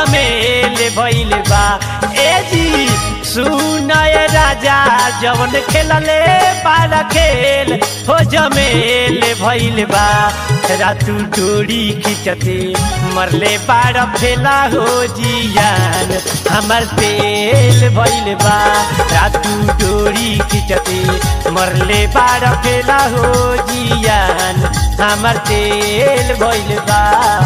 जमेल भइल बा ए जी सुनय राजा जवन खेलले बारा खेल हो जमेल भइल बा रातू डोरी खिंचते मरले बारा फेला हो जियान हमर तेल भइल बा रातू डोरी खिंचते मरले बारा फेला हो जियान हमर तेल भइल बा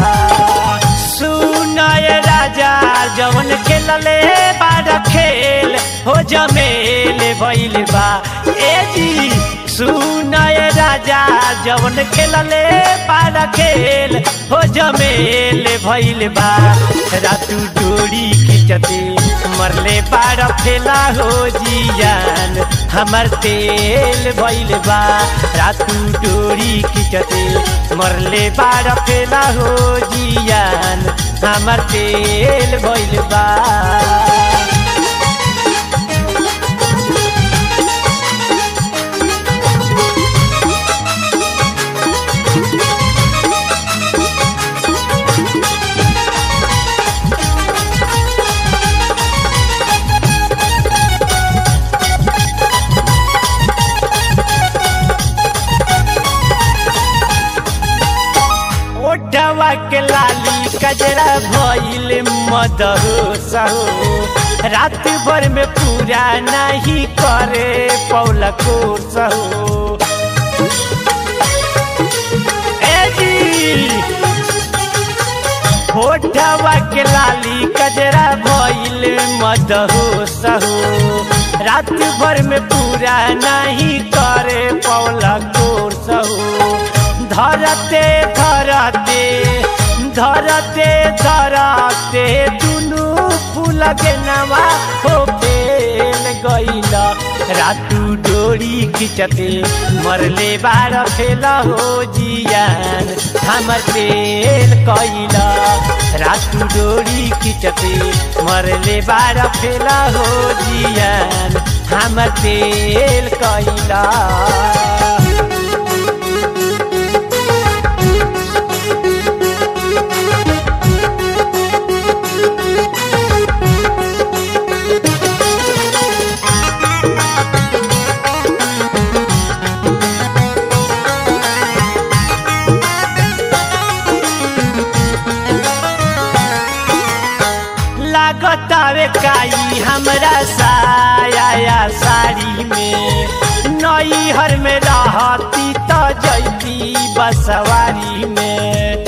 सुनय राजा जवन खेलले बारा खेल हो जमेल भइल बा ए जी सुनय राजा जवन खेलले बारा खेल हो जमेल भइल बा रातू डोरी खिंचते मरले बारा फेला हो जियान हमर तेल भइल बा रातू डोरी खिंचते मरले बारा फेला हो जियान हमर तेल भइल बा ओठवा के लाली कजरा भइल मदहो सहो रात भर में पूरा नहीं करे पौला को सहो ए जी होठवा के लाली कजरा भइल मदहो सहो रात भर में पूरा नहीं करे पौला को सहो धरते धरते धरते धरते दुनु फूल के नवा हो फेल गईल रातू डोरी खिंचते मरले बार फेल हो जियान हमर तेल कैल रातू डोरी खिंचते मरले बार फेल हो जियान हमर तेल कैला लागतावे काई हमरा साया साड़ी में नई हर में रहती तो जैती बसवारी में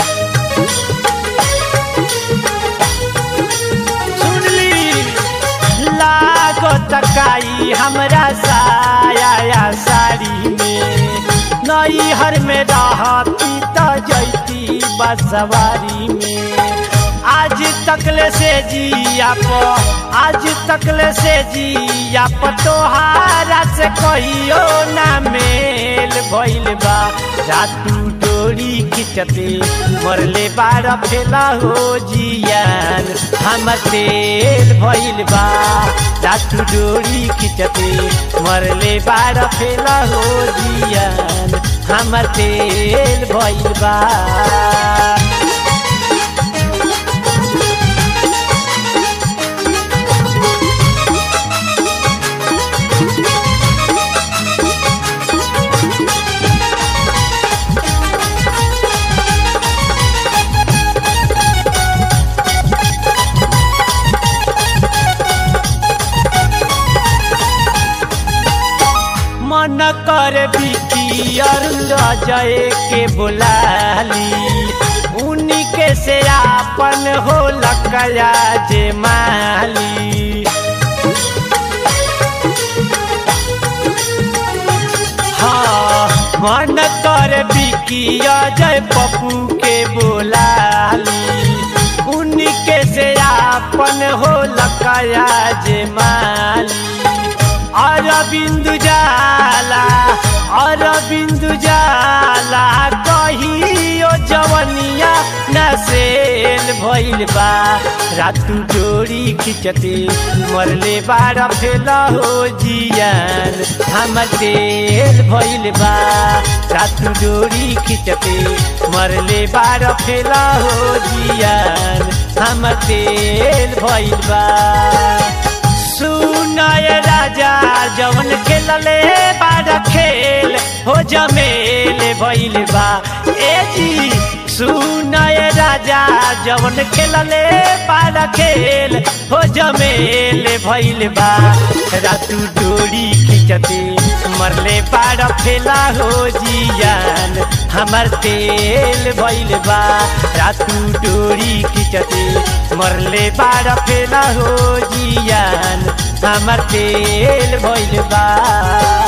सुनली लागत काई हमरा साया साड़ी में नई हर में रहती तो जैती बसवारी में आज तकले से जिया प आज तकले से जिया प तोहारा से कहियो ना मेल भइल बा रातू डोरी खिंचते मरले बार फेला हो जियान हमर तेल भइल बा रातू डोरी खिंचते मरले बार फेला हो जियान हमर तेल भइल बा मन कर बिकी अरुण जय के बुलाली उन्हीं के से आपन हो लकया जे माली हाँ मन कर बिकी अजय पप्पू के बोलाली उन्हीं के से आपन हो लकया जे माली अरविंद जाला और बिंदु जाला कहियो जवनिया नसेल भइल बा रातू डोरी खिंचते मरले बार फेला हो जियान हम तेल भइल बा रातू डोरी खिंचते मरले बार फेला हो जियान हम तेल भइल बा सुनाय राजा जवन खेलले बारा खेल हो जमेल भइल बा ए जी सुनाय राजा जवन खेलले बारा खेल हो जमेल भइल बा रातू डोरी खिंचते मरले बारा फेला हो जियान हमर तेल भइल बा रातू डोरी खिंचते मरले बारा फेला हो जियान हमर तेल भइल बा